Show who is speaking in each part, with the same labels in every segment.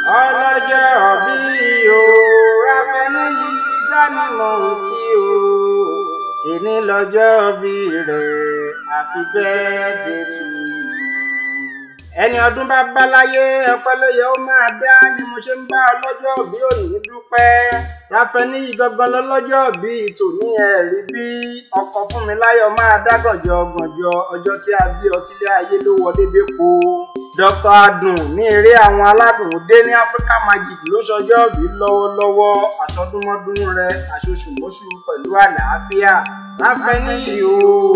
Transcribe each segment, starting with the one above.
Speaker 1: ọlọ́jọ́ bí o ráfẹ́ni yìí sani mò ń kí o èní lọ́jọ́ bí rẹ̀ happy birthday to you. ẹni ọdún bá bá láyé ọpẹ́ ló yẹ ó máa dá ni mo ṣe ń bá ọlọ́jọ́ bí òní dúpẹ́ ráfẹ́ni yìí gangan lọ́lọ́jọ́ bí tòní ẹ̀rí bí ọkọ̀ fún mi láyọ̀ máa dá gànjọ́ gànjọ́ ọjọ́ tí a bí ọ sílé ayé ló wọ déédéé po dr adùn ní eré àwọn aládùn dé ní africa magic ló ṣọjọ́ bí lọ́wọ́lọ́wọ́ àtọdúnmọ́dún rẹ àṣoṣùmọ́ṣù pẹ̀lú àlàáfíà láfẹ́níyì o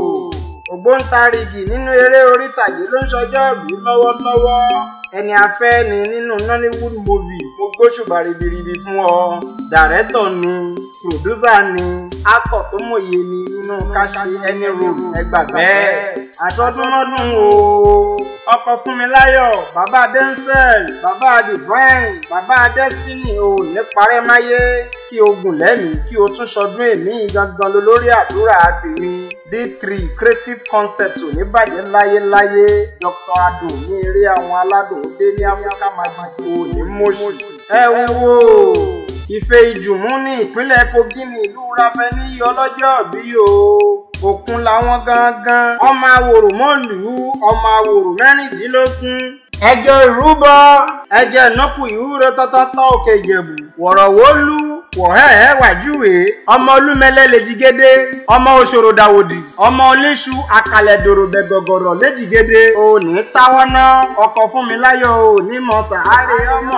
Speaker 1: ògbóǹtarìgì nínú eré orítàgé ló ń ṣọjọ́ bí lọ́wọ́lọ́wọ́ ẹni afẹ́ ni nínú nollywood movie mo gbóṣùbà ribiribi fún ọ dàrẹ́tọ̀ ni pòdúsà ni akọ̀ tó mòye ni nínú káṣí ẹni ròrò ẹgbàgbẹ́ àtọdúnmọ́dún o ọkọ fúnmiláyọ̀ bàbá denzel bàbá divine bàbá destiny o ní parẹ́máyé kí o gùn lẹ́mìí kí o tún ṣọdún èmi gangan lólórí àdúrà tèmi d3 creative concept ò ní bàjẹ́ láyéláyé dr adùn ní eré àwọn aládùn dé ní africa magic o ní mọ́ṣù. ẹ wo ìfẹ́ ìjùmú ní ìpínlẹ̀ kogi ní ìlú rafẹ́ níyì ọlọ́jọ́ bí o òkun làwọn gangan ọmọ àwòrò mọ́lù ọmọ àwòrò mẹ́rìndínlógún ẹjọ́ ìrúbọ ẹjẹ́ ìnákù ìhúrò tọ́tọ́tọ́ òkè ìjẹ̀bù wọ̀rọ̀wọ́lú wọ̀hẹ́hẹ́ wàjúwe ọmọ olúmẹlẹ lèjìgédé ọmọ òṣòro dàwòdì ọmọ oléṣu àkàlẹ̀dòrò bẹ̀gọ̀gọ̀rọ̀ lèjìgédé òní táwọn ná ọkọ̀ fún mi láyọ̀ òní mọ̀ sàárè ọmọ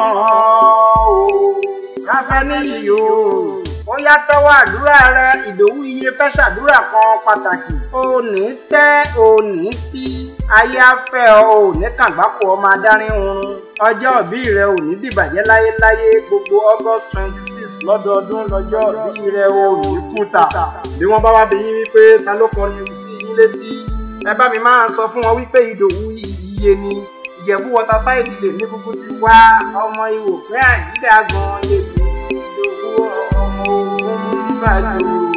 Speaker 1: o ráfẹ́ níyì o ó yá tẹ́wọ́ àdúrà rẹ ìdòwú iye fẹ́ ṣàdúrà kan pàtàkì òní tẹ́ òní tí ayé afẹ́ ọ òní kàgbákò ọmọ adarí oorun ọjọ́ òbí rẹ òní dìbàjẹ́ láyéláyé gbogbo august twenty six lọ́dọọdún lọ́jọ́ òbí rẹ òní kùtà bí wọ́n bá wá bí yín wípé ta ló kọrin sí yín létí ẹ bá mi máa sọ fún wọn wípé ìdòwú iye ni ìjẹ̀bú waterside lè ní kúkú ti wá ọmọ ìwò pé àyíká gan lè ní ìdòwú ọmọ ogun bàjọ́.